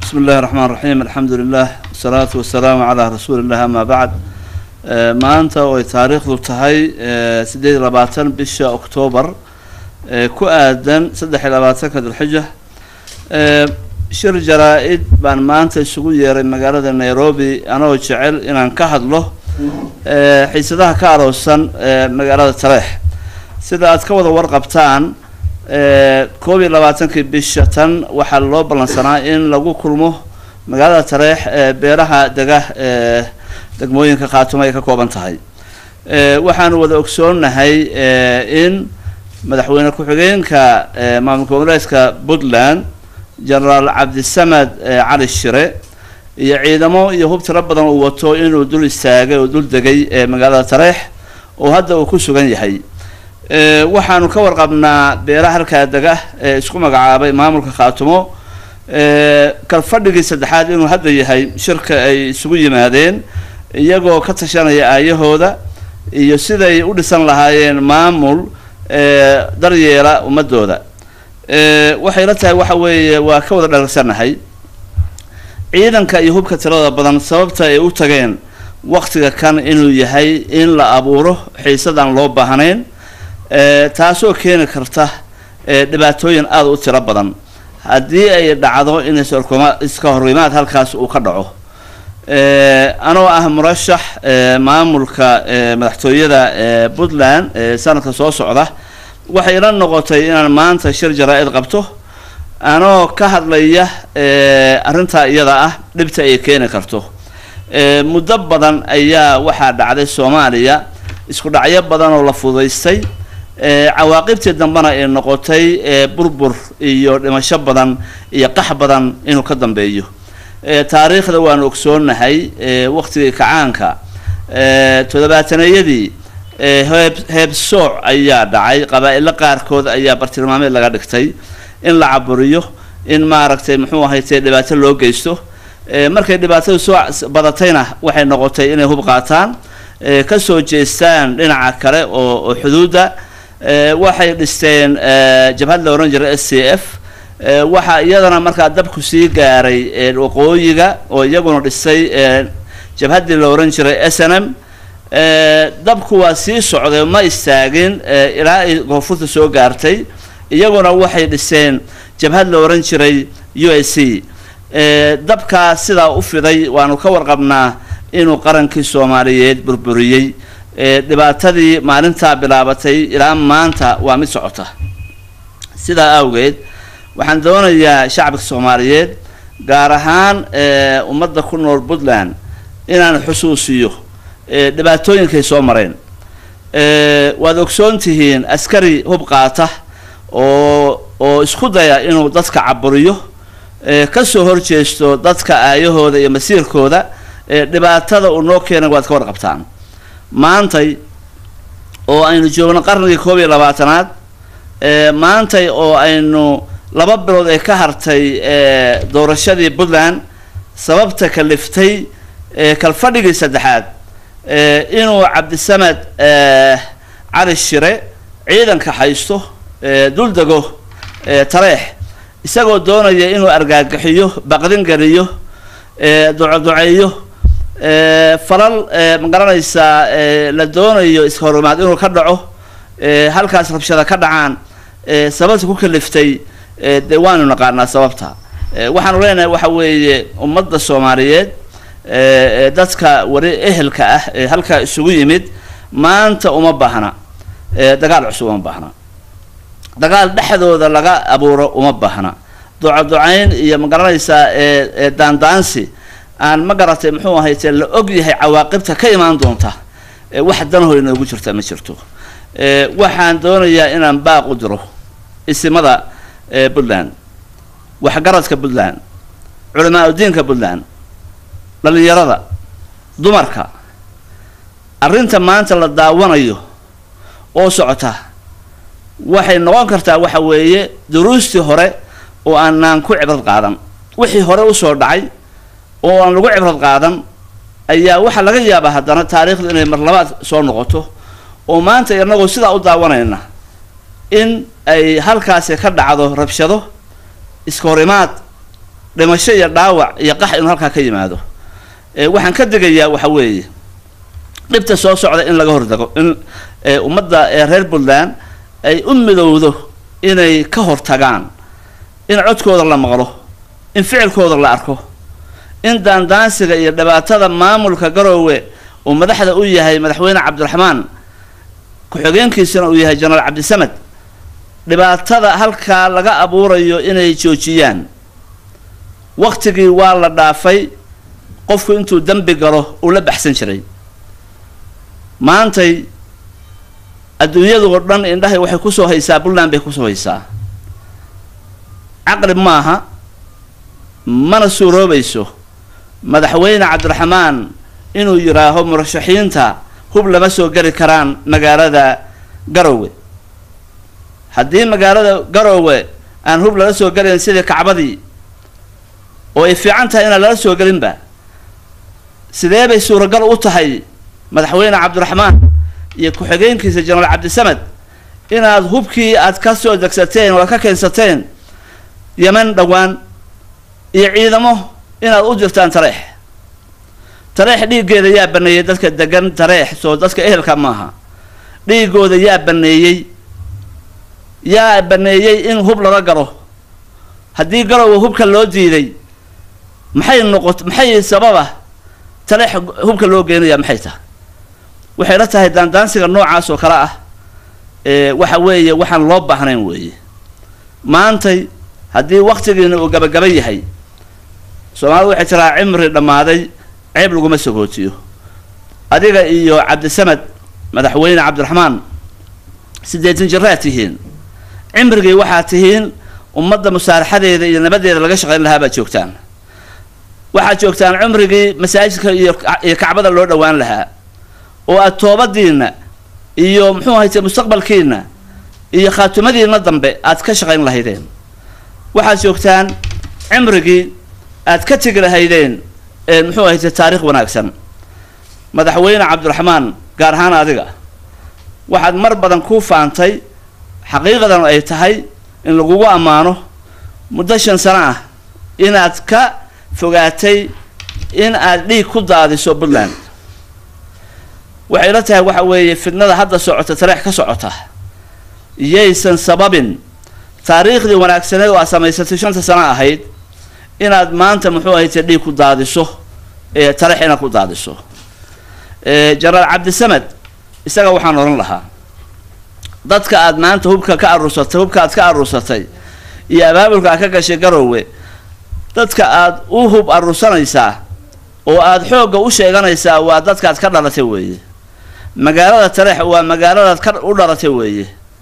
bismi illahi raxmaan raxiim alxamdu lilah wasalaatu wasalaamu calaa rasuuli illah ama bacd maanta oo ay taariikhdu tahay siddeed iyo labaatan bisha oktoobar ku aadan saddex iyo labaatanka dulxija shir jaraa-id baan maanta isugu yeeray magaalada nairobi anoo jecel inaan ka hadlo xiisadaha ka aroosan magaalada taleex sida aad ka wada warqabtaan koob iyo labaatankii bisha tan waxaa loo ballansanaa in lagu kulmo magaalada tareex ee beeraha dega ee degmooyinka khaatumo ay ka kooban tahay waxaanu wada ogsoonnahay in madaxweyne ku-xigeenka maamul goboleedka puntland genaraal cabdisamed cali shire iyo ciidamo iyo hub tiro badan uu wato inuu dul istaagay oo dul degay ee magaalada tareex oo hadda uu ku sugan yahay waxaanu ka warqabnaa beeraha halkaa dega ee isku magacaabay maamulka khaatumo kalfadhigii saddexaad inuu hadda yahay shirka ay isugu yimaadeen iyagoo ka tashanaya aayahooda iyo siday u dhisan lahaayeen maamul daryeela ummadooda waxay la tahay waxa weeye waa ka wada dharagsannahay ciidanka iyo hubka tirada badan sababta ay u tageen waktiga kan inuu yahay in la abuuro xiisadaan loo baahnayn taasoo keeni karta dhibaatooyin aada u tiro badan haddii ay dhacdo in iska horimaad halkaas uu ka dhaco anoo ah murashax maamulka madaxtooyada puntland sanadka soo socda waxay ila noqotay inaan maanta shir jaraa-id qabto anoo ka hadlaya arrintaa iyada ah dhibta ay keeni karto muddo badan ayaa waxaa dhacday soomaaliya isku dhacyo badan oo la fudaystay cawaaqibtii dambena ay noqotay burbur iyo dhimasho badan iyo qax badan inuu ka dambeeyo taariikhda waanu ogsoonnahay waktigii kacaanka toddobaataneyadii heeb heebsooc ayaa dhacay qabaa-ilo qaarkood ayaa bartilmaameed laga dhigtay in la caburiyo in maaragtay muxuu ahaytee dhibaato loo geysto markay dhibaatadu soo badatayna waxay noqotay inay hub qaataan kasoo jeestaan dhinaca kale oo oo xuduudda waxay dhisteen jabhad la ohan jiray s c f waxaa iyadana markaa dabku sii gaaray waqooyiga oo iyaguna dhisay jabhaddii la ohan jiray s n m dabku waa sii socday ma istaagin ilaa ay koonfurta soo gaartay iyaguna waxay dhiseen jabhad la ohan jiray u s c dabkaa sidaa u fiday waanu ka warqabnaa inuu qarankii soomaaliyeed burburiyey dhibaatadii maalintaa bilaabatay ilaa maanta waa mid socota sidaa awgeed waxaan doonayaa shacabka soomaaliyeed gaar ahaan ummadda ku nool puntland inaan xusuusiyo dhibaatooyinkay soo mareen waad ogsoon tihiin askari hub qaata oo oo isku daya inuu dadka caburiyo kasoo horjeesto dadka aayahooda iyo masiirkooda dhibaatada uu noo keenay waad ka warqabtaan maantay oo aynu joogno qarnigii koob iyo labaatanaad maantay oo aynu laba bilood ay ka hartay doorashadii puntland sababta kaliftay kalfadhigii saddexaad inuu cabdisamed cali shire ciidanka haysto dul dego tareex isagoo doonaya inuu argagaxiyo baqdin geliyo ducoduceeyo falal ma garanaysaa la doonayo iska horimaad inuu ka dhaco halkaas rabshada ka dhacaan sababta ku kaliftay dee waanu naqaanaa sababta waxaanu leenahay waxa weeye ummadda soomaaliyeed dadka wari ehelka ah ee halkaa isugu yimid maanta uma baahna dagaal cusub uma baahna dagaal dhexdooda laga abuuro uma baahna ducoducayn iyo ma garanaysaa daandaansi aan ma garatay muxuu ahaytee la og yahay cawaaqibta ka imaan doonta wax danahoo inoogu jirta ma jirto waxaan doonayaa inaan baaq u diro isimada puntland waxgaradka puntland culamaa udiinka puntland dhalinyarada dumarka arrinta maanta la daawanayo oo socota waxay noqon kartaa waxa weeye duruustii hore oo aanaan ku cibrad qaadan wixii hore usoo dhacay oo aan lagu cibrad qaadan ayaa waxaa laga yaabaa haddana taariikhdu inay marlabaad soo noqoto oo maanta inagoo sidaa u daawanayna in ay halkaasi ka dhacdo rabshado iska horimaad dhimasho iyo dhaawac iyo qax inuu halkaa ka yimaado waxaan ka digayaa waxa weeye dhibta soo socda in laga hordago in ummadda reer puntland ay u midowdo inay ka hortagaan in codkooda la maqlo in ficilkooda la arko in daandaansiga iyo dhibaatada maamulka garoowe uu madaxda u yahay madaxweyne cabdiraxmaan ku-xigeenkiisana uu yahay jenaraal cabdisamed dhibaatada halkaa laga abuurayo inay joojiyaan waktigii waa la dhaafay qofku intuu dembi galo uu la baxsan jiray maantay adduunyadoo dhan indhahay waxay kusoo haysaa puntland bay kusoo haysaa caqli maaha mana suuroobayso madaxweyne cabdiraxmaan inuu yidhaaho murashaxiinta hub lama soo geli karaan magaalada garoowe haddii magaalada garoowe aan hub lala soo gelayn sidii kacbadii oo ay fiican tahay inaan lala soo gelinba sidee bay suuragal u tahay madaxweyne cabdiraxmaan iyo ku-xigeenkiisa jenaraal cabdisamed inaad hubkii aad ka soo degsateen oo ka keensateen yeman dhowaan iyo ciidamo inaad u dirtaan tareex tareex dhiiggeeda yaa baneeyey dadka degan tareex soo dadka ehelka maaha dhiigooda yaa baneeyey yaa baneeyey in hub lala galo haddii garowa hubka loo diiday maxay noqot maxay sababa tareex hubka loo geenaya maxay tahay waxay la tahay daandaansiga noocaas oo kale ah waxa weeye waxaan loo baahnayn weeye maantay haddii waktigiina uu gabagaba yahay soomaalidu waxay tiraa cimri dhammaaday ceeb laguma sagootiyo adiga iyo cabdisamed madaxweyne cabdiraxmaan siddeetan jiraad tihiin cimrigii waxaad tihiin ummadda musaaraxadeeda iyo nabadeeda laga shaqayn lahaa baad joogtaan waxaad joogtaan cumrigii masaajidka iyo iyo kacbada loo dhowaan lahaa oo aad toobadiinna iyo muxuu ahayte mustaqbalkiina iyo khaatumadiina dambe aad ka shaqayn lahaydeen waxaad joogtaan cimrigii aad ka tegi lahaydeen muxuu ahayte taarikh wanaagsan madaxweyne cabdiraxmaan gaar ahaan adiga waxaad mar badan ku faantay xaqiiqadan ay tahay in lagugu ammaano muddo shan sano ah inaad ka fogaatay in aad dhiig ku daadiso puntland waxay la tahay waxa weeye fidnada hadda socota tareex ka socota iyaysan sababin taariikhdii wanaagsaneed oo aad samaysatay shanta sano ahayd inaad maanta muxuu ahayte dhiig ku daadiso ee tareex inaad ku daadiso jenaraal cabdisamed isaga waxaan odhan lahaa dadka aad maanta hubka ka aruursatay hubka aad ka aruursatay iyo abaabulka aad ka gashay garoowe dadka aad u hub aruursanaysaa oo aad xoogga u sheeganaysaa waa dadkaad ka dhalatay weeye magaalada tareex waa magaaladaad ka u dhalatay weeye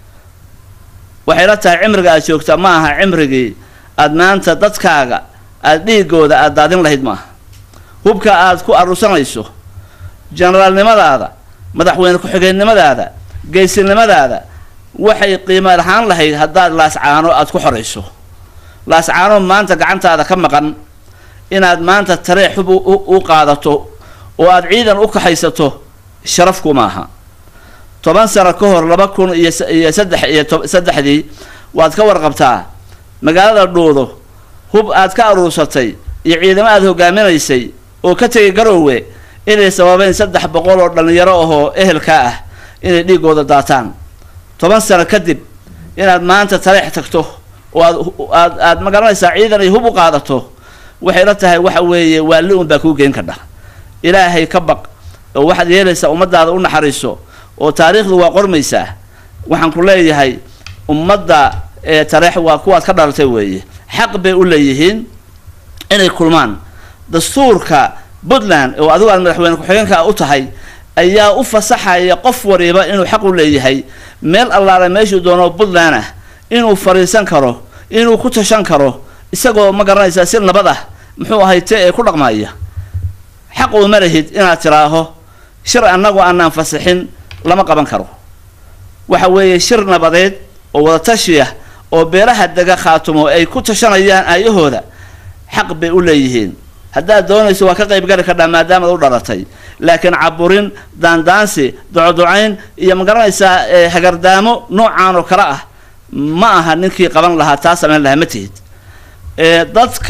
waxay la tahay cimriga aad joogta ma aha cimrigii aad maanta dadkaaga aad dhiigooda aad daadin lahayd maaha hubka aad ku aruursanayso jenaraalnimadaada madaxweyne ku-xigeennimadaada geysinimadaada waxay qiimo lahaan lahayd haddaad laascaano aad ku xorayso laascaano maanta gacantaada ka maqan inaad maanta tareex hub u qaadato oo aad ciidan u kaxaysato sharafku maaha toban sano ka hor laba kun iyo iyo saddex iyo saddexdii waad ka warqabtaa magaalada dhuudo hub aad ka aruursatay iyo ciidamo aad hogaaminaysay oo ka tegay garoowe inay sababeen saddex boqol oo dhallinyaro ahoo ehelkaa ah inay dhiigooda daataan toban sano kadib inaad maanta tareex tagto oo aad aad aad magaranaysaa ciidan ay hub u qaadato waxay la tahay waxa weeye waalli un baa kuu geen kadha ilaahay ka baq oo waxaad yeelaysaa ummadaada u naxariiso oo taariikhdu waa qormaysaa waxaan ku leeyahay ummadda ee tareex waa kuwaad ka dhalatay weeye xaq bay u leeyihiin inay kulmaan dastuurka puntland oo adigu aad madaxweyne ku-xigeenka u tahay ayaa u fasaxaya qof wariba inuu xaq u leeyahay meel allaale meeshuu doono puntland ah inuu fariisan karo inuu ku tashan karo isagoo ma garanaysaa si nabad ah muxuu ahayte ee ku dhaqmaya xaq uma lahid inaad tiraaho shir annagu aanaan fasixin lama qaban karo waxa weeye shir nabadeed oo wadatashiya oo beelaha dega khaatumo ay ku tashanayaan aayahooda xaq bay u leeyihiin haddaad doonayso waa ka qayb gali kardhaa maadaamaad u dhalatay laakiin caburin daandaansi docodocayn iyo ma garanaysaa hagardaamo noocaan oo kale ah ma aha ninkii qaban lahaa taa samayn lahaa ma tihid dadka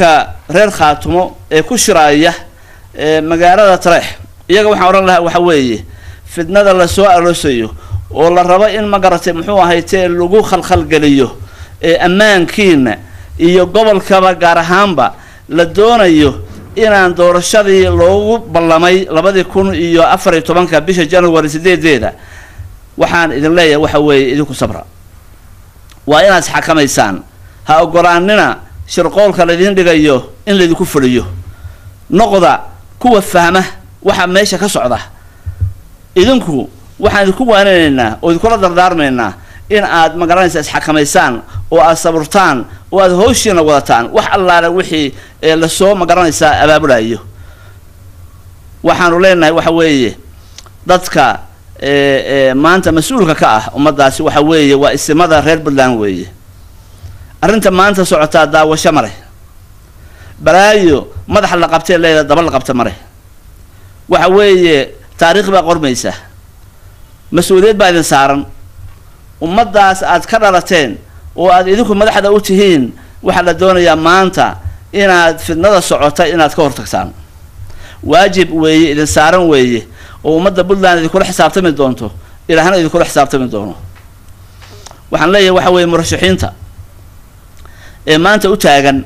reer khaatumo ee ku shiraaya magaalada tareex iyaga waxaan odhan lahaa waxa weeye fidnada lasoo aroosayo oo la rabo in ma garatay muxuu ahaytee lagu khalkhalgeliyo ee ammaankiina iyo gobolkaba gaar ahaanba la doonayo inaan doorashadii loogu ballamay labadii kun iyo afar iyo tobanka bisha january sideedeeda waxaan idin leeyahay waxa weeye idinku sabra waa inaad isxakamaysaan ha ogolaanina shirqoolka laydin dhigayo in laydinku fuliyo noqda kuwa fahma waxa meesha ka socda idinku waxaan idinku waaninaynaa oo idinkula dardaarmaynaa in aad magaranaysa isxakamaysaan oo aad saburtaan oo aad hooshiina wadataan wax allaale wixii lasoo magaranaysaa abaabulayo waxaanu leenahay waxa weeye dadka maanta mas-uulka ka ah ummaddaasi waxa weeye waa isimada reer puntland weeye arrinta maanta socotaa daawasho mare balaayo madaxa la qabtee leeda daba la qabta mare waxa weeye taariikh baa qormaysa mas-uuliyad baa idin saaran ummaddaas aad ka dhalateen oo aad idinku madaxda u tihiin waxaa la doonayaa maanta inaad fidnada socota inaad ka hortagtaan waajib weeye idin saaran weeye oo ummadda puntland idinkula xisaabtami doonto ilaahna idinkula xisaabtami doono waxaan leeyahay waxa weeye murashaxiinta ee maanta u taagan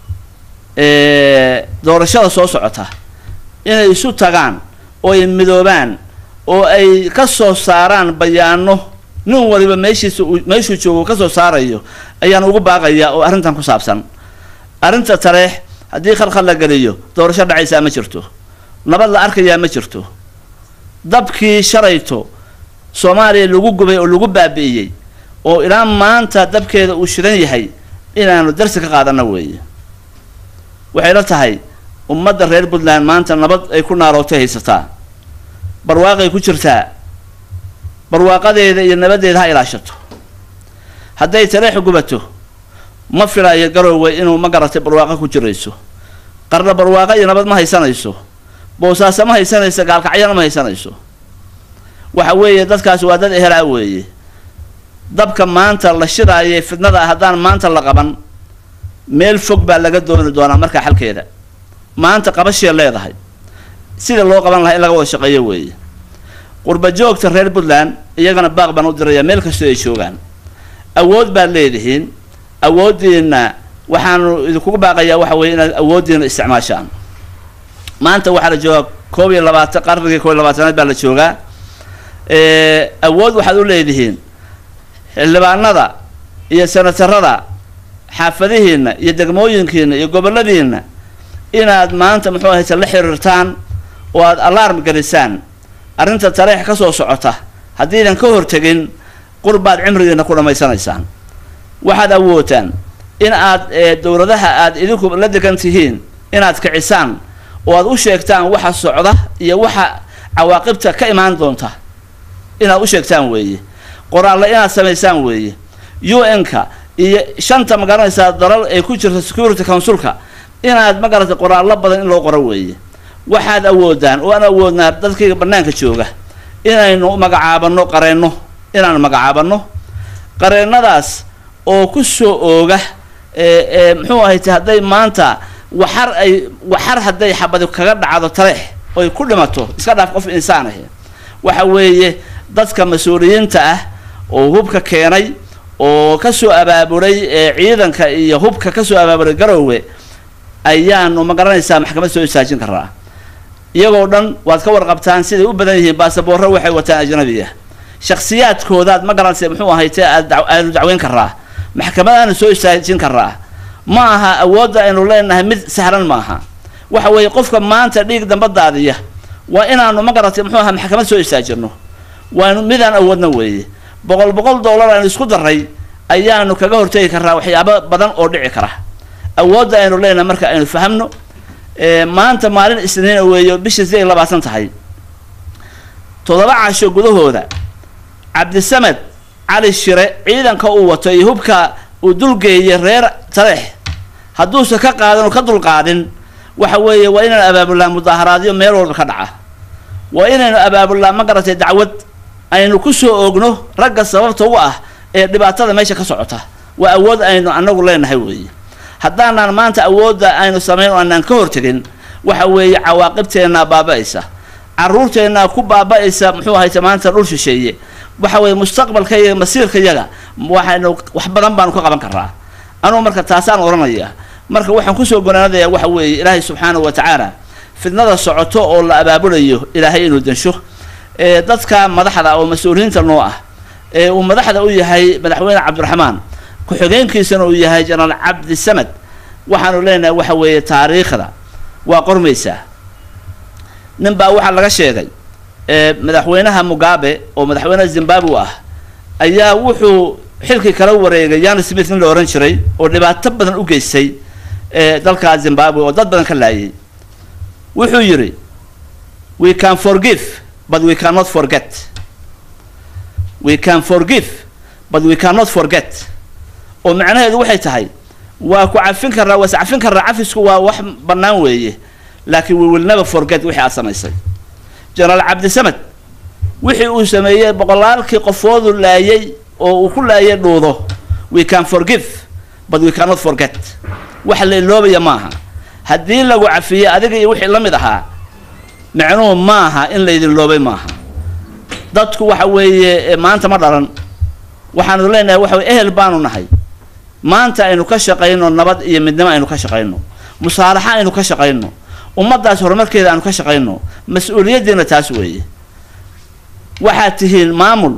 doorashada soo socota inay isu tagaan oo ay midoobaan oo ay ka soo saaraan bayaano nin waliba meeshiisa meeshuu joogo ka soo saarayo ayaan ugu baaqayaa oo arrintan ku saabsan arrinta tareex haddii khalkhal la geliyo doorasho dhacaysaa ma jirto nabad la arkayaa ma jirto dabkii shalayto soomaaliya lagu gubay oo lagu baabi'iyey oo ilaa maanta dabkeeda uu shidan yahay inaanu darsi ka qaadana weeye waxay la tahay ummadda reer puntland maanta nabad ay ku naarootay haysataa barwaaqay ku jirtaa barwaaqadeeda iyo nabadeeda ha ilaashato hadday tareexu gubato ma filayo garoowe inuu ma garatay barwaaqo ku jirayso qarna barwaaqo iyo nabad ma haysanayso boosaaso ma haysanayso gaalkacyana ma haysanayso waxa weeye dadkaasi waa dad ehelaa weeye dabka maanta la shidaaye fidnada ah haddaan maanta la qaban meel fog baa laga dooni doonaa markaa xalkeeda maanta qabashee leedahay sida loo qaban lahaa in laga wada shaqeeyo weeye qurba joogta reer puntland iyagana baaq baan u dirayaa meel kastoo ay joogaan awood baad leedihiin awooddiina waxaanu idinkugu baaqayaa waxa weeye inaad awooddiina isticmaashaan maanta waxaa la joogaa koob iyo labaatan qarnigii koob iyo labaatanaad baa la joogaa awood waxaad u leedihiin xildhibaanada iyo senatarada xaafadihiina iyo degmooyinkiina iyo goboladiina inaad maanta muxuu ahayse la xiriirtaan oo aad alarm gelisaan arrinta tareex ka soo socota haddiidan ka hortegin qurbaad cimrigiina ku dhammaysanaysaan waxaad awoodtaan in aad dowladaha aad idinku la degan tihiin inaad kicisaan oo aad u sheegtaan waxa socda iyo waxa cawaaqibta ka imaan doonta inaad u sheegtaan weeye qoraalle inaad samaysaan weeye u n-ka iyo shanta magaranaysaa dalal ee ku jirta security councilka inaad magaratay qoraallo badan in loo qoro weeye waxaad awoodaan oo aan awoodnaa dadkayga bannaanka jooga inaynu magacaabano qareenno inaanu magacaabano qareennadaas oo ku soo ooga ee muxuu ahayte hadday maanta waxar ay waxar hadday xabadi kaga dhacdo tareex oy ku dhimato iska dhaaf qof insaan ahi waxa weeye dadka mas-uuliyiinta ah oo hubka keenay oo kasoo abaabulay ee ciidanka iyo hubka kasoo abaabulay garoowe ayaanu ma garanaysaa maxkamad soo istaajin karaa iyagoo dhan waad ka warqabtaan siday u badan yihiin baasaboorro waxay wataan ajnabiya shakhsiyaadkoodaad ma garanaysa muxuu ahayte aad aanu dacweyn karaa maxkamadaanu soo istaajin karaa ma aha awoodda aynu leenahay mid sahlan maaha waxa weeye qofka maanta dhiig damba daadiya waa inaanu ma garatay muxuu aha maxkamad soo istaajirno waanu midaan awoodna weeye boqol boqol dollar aynu isku daray ayaanu kaga hortegi karaa waxyaabo badan oo dhici kara awoodda aynu leenahay marka aynu fahamno maanta maalin isniina weeyo bishii siday labaatan tahay toddoba casho gudahooda cabdisamed cali shire ciidanka uu wato iyo hubka uu dulgeeyay reer tareex hadduusan ka qaadan oo ka dulqaadin waxa weeye waa inaynu abaabulnaa mudaaharaadyo meel walba ka dhaca waa inaynu abaabulnaa ma garatay dacwad aynu ku soo oogno ragga sababta u ah ee dhibaatada meesha ka socota waa awood aynu anagu leenahay weeye haddaanaan maanta awoodda aynu samayn oo aanaan ka hortegin waxa weeye cawaaqibteennaa baaba-aysa caruurteennaa ku baaba-aysa muxuu ahayte maanta dhul shisheeye waxa weeye mustaqbalka iyo masiirka yaga waxaynu wax badan baanu ka qaban karaa anugu marka taasaan odhanaya marka waxaan kusoo gonaanadayaa waxa weeye ilaahay subxaanahu wa tacaala fidnada socoto oo la abaabulayo ilaahay inuu densho ee dadka madaxda oo mas-uuliyiinta noo ah ee uu madaxda u yahay madaxweyne cabdiraxmaan ku-xigeenkiisana uu yahay jenaraal cabdi samed waxaanu leenahay waxa weeye taariikhda waa qormaysaa nin baa waxaa laga sheegay madaxweynaha mugabe oo madaxweynaha zimbabwe ah ayaa wuxuu xilkii kala wareegay yani smith nin la ohan jiray oo dhibaato badan u geystay dalka zimbabwe oo dad badan ka laayay wuxuu yidhi we can forgive but we cannot forget we can forgive but we cannot forget oo macnaheedu waxay tahay waa ku cafin karraa waa is cafin karraa cafisku waa wax bannaan weeye laakiin we will never forget wixii aad samaysay jenaraal cabdisamed wixii uu sameeyey boqolaalkii qofoodu laayay oo uu ku laayay dhuudo we can forgive but we cannot forget wax la iloobaya maaha haddii lagu cafiyey adiga iyo wixii la mid ahaa macnuhu maaha in laydin loobay maaha dadku waxa weeye maanta ma dhalan waxaanu leenahay waxa weye ehel baanu nahay maanta aynu ka shaqayno nabad iyo midnimo aynu ka shaqayno musaalaxa aynu ka shaqayno ummaddaas horumarkeeda aanu ka shaqayno mas-uuliyaddiina taas weeye waxaad tihiin maamul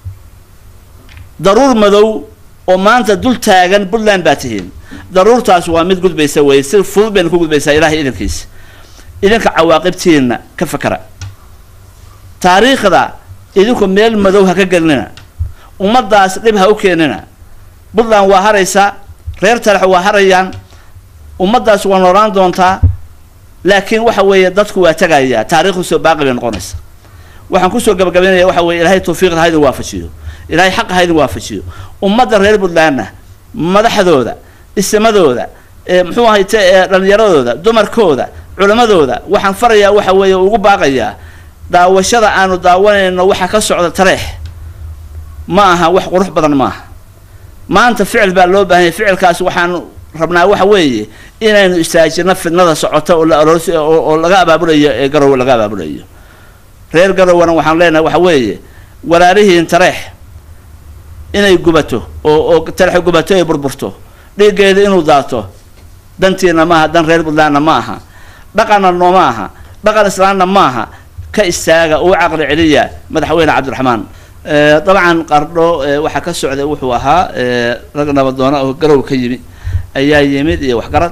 daruur madow oo maanta dul taagan puntland baa tihiin daruurtaas waa mid gudbaysa weye si fudud baynu ku gudbaysaa ilahay idankiisa idinka cawaaqibtiina ka fakara taariikhda idinku meel madow ha ka gelinina ummaddaas dhib ha u keenina puntland waa haraysaa reer talax waa harayaan ummaddaas waa noolaan doontaa laakiin waxa weeye dadku waa tagayaa taarikhdu soo baaqi bay noqonaysa waxaan kusoo gabagabaynaya waxa weye ilahay tawfiiqda ha idin waafajiyo ilahay xaqa ha idin waafajiyo ummadda reer puntlandna madaxdooda isimadooda muxuu ahayte dhalinyaradooda dumarkooda culammadooda waxaan farayaa waxa weeye ugu baaqayaa daawashada aanu daawanayno waxa ka socda tareex ma aha wax qurux badan maaha maanta ficil baa loo baahanya ficilkaas waxaanu rabnaa waxa weeye inaynu istaajino fidnada socota oo la aroos oo laga abaabulayo ee garowe laga abaabulayo reer garowena waxaan leenahay waxa weeye walaalihiin tareex inay gubato oo oo tareex gubato ay burburto dhiiggeeda inuu daato dantiina maaha dan reer puntlandna ma aha dhaqanna nooma aha dhaqan islaamna maaha ka istaaga uu caqli celiya madaxweyne cabdiraxmaan dabcan qardho waxaa ka socday wuxuu ahaa rag nabadoona oo garow ka yimi ayaa yimid iyo waxgarad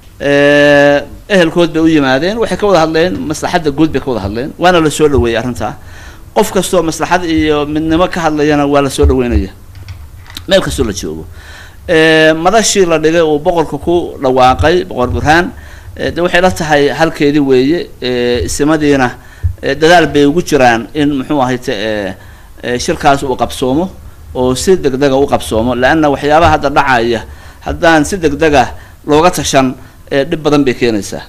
ehelkood bay u yimaadeen waxay ka wada hadleen maslaxadda guud bay ka wada hadleen waana la soo dhaweeyey arrintaa qof kastoo maslaxad iyo midnimo ka hadlayana waa la soo dhaweynaya meel kastoo la joogo madashii la dhigay uu boqorka ku dhawaaqay boqor burhaan de waxay la tahay halkeedii weeye isimadiina dadaal bay ugu jiraan in muxuu ahayte shirkaas uu qabsoomo oo si degdega u qabsoomo leanna waxyaabaha hadda dhacaya haddaan si degdega looga tashan dhib badan bay keenaysaa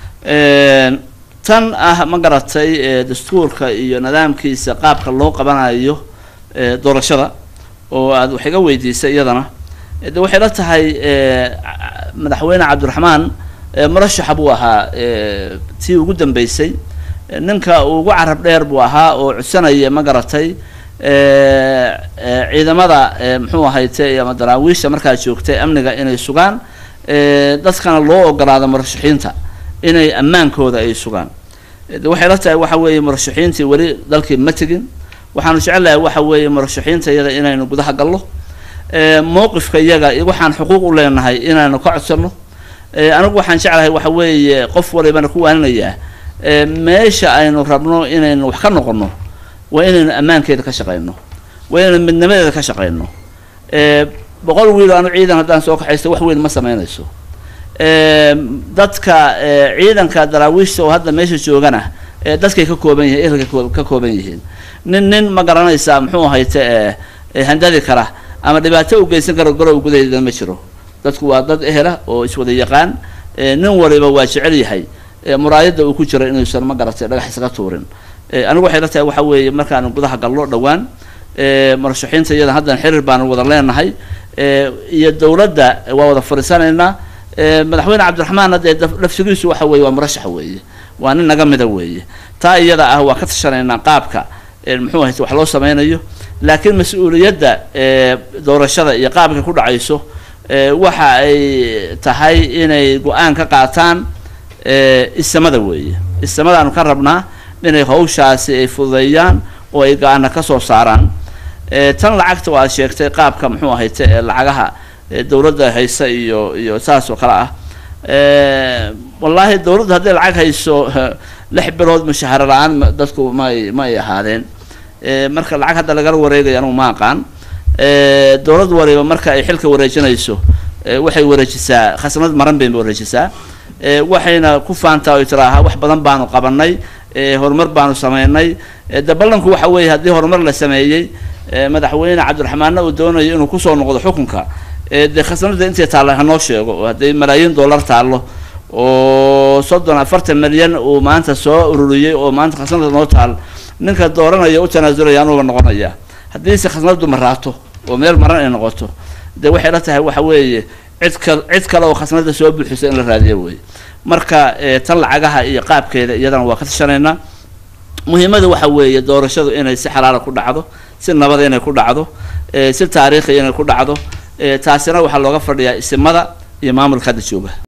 tan ah ma garatay dastuurka iyo nidaamkiisa qaabka loo qabanayo doorashada oo aad wax iga weydiisay iyadana de waxay la tahay madaxweyne cabdiraxmaan murashaxa buu ahaa tii ugu dambeysay ninka ugu carab dheer buu ahaa oo codsanaya ma garatay ciidamada muxuu ahayte ama daraawiisha markaa joogtay amniga inay sugaan dadkana loo ogolaado murashaxiinta inay ammaankooda ay sugaan waxay la tahay waxa weeye murashaxiintii weli dalkii ma tegin waxaanu jecelahay waxa weeye murashaxiinta iyada inaynu gudaha gallo mowqifka iyaga waxaan xuquuq u leenahay inaanu ka codsano anigu waxaan jeclahay waxa weeye qof walibana ku waaninayaa meesha aynu rabno inaynu wax ka noqono waa inaynu ammaankeeda ka shaqayno waa inaynu midnimadeeda ka shaqayno boqol wiil anu ciidan haddaan soo kaxaysto wax weyn ma sameynayso dadka ciidanka daraawiishta oo hadda meesha joogana dadkay ka kooban yihiin ehelkay ka kooban yihiin nin nin ma garanaysaa muxuu ahayte handadi kara ama dhibaato u geysan kara gorow gudaheeda ma jiro dadku waa dad ehela oo iswada yaqaan nin waliba waa jecel yahay muraayadda uu ku jiro inuusan ma garatay dhagax isaga tuurin anigu waxay la tahay waxa weeye markaanu gudaha gallo dhowaan murashaxiinta iyada haddan xiriir baanu wada leenahay iyo dowladda waa wada fadhiisanaynaa madaxweyne cabdiraxmaanna dee lafsigiisu waxa weeye waa murashax weeye waa nin naga mida weeye taa iyada ah waa ka tashanaynaa qaabka muxuu ahayte wax loo sameynayo laakiin mas-uuliyadda doorashada iyo qaabka ku dhacayso waxa ay tahay inay go-aan ka qaataan isamada weeye isamadaanu ka rabnaa inay hawshaasi ay fududeeyaan oo ay go-aana ka soo saaraan tan lacagta oo aad sheegtay qaabka muxuu ahayte ee lacagaha dowladda haysa iyo iyo saas oo kale ah wallaahi dowladda hadday lacag hayso lix bilood mushaharo la-aan dadku may ma ay ahaadeen marka lacag hadda lagala wareegayo anugu ma aqaan dowlad wariba marka ay xilka wareejinayso waxay wareejisaa khasnad maran bay wareejisaa waxayna ku faantaa oy tiraahaa wax badan baanu qabanay horumar baanu sameynay de ballanku waxa weeye haddii horumar la sameeyey madaxweyne cabdiraxmaanna uu doonayo inuu kusoo noqdo xukunka dee khasnada intay taalla hanoo sheego oo hadday malaayiin dollar taallo oo soddon afartan milyan uu maanta soo ururiyey oo maanta khasnada noo taal ninka dooranaya u tanaasulaya anuuba noqonaya haddiise khasnadu maraato oo meel maran ay noqoto dee waxay la tahay waxa weeye cid ka cid kale oo khasnada soo buuxisa in la raadiyo wey marka tan lacagaha iyo qaabkeeda iyadana waa ka tashanaynaa muhiimada waxa weeye doorashadu inay si xalaala ku dhacdo si nabada inay ku dhacdo si taariikhi inay ku dhacdo taasina waxaa looga fadhiyaa isimada iyo maamulka hadda jooga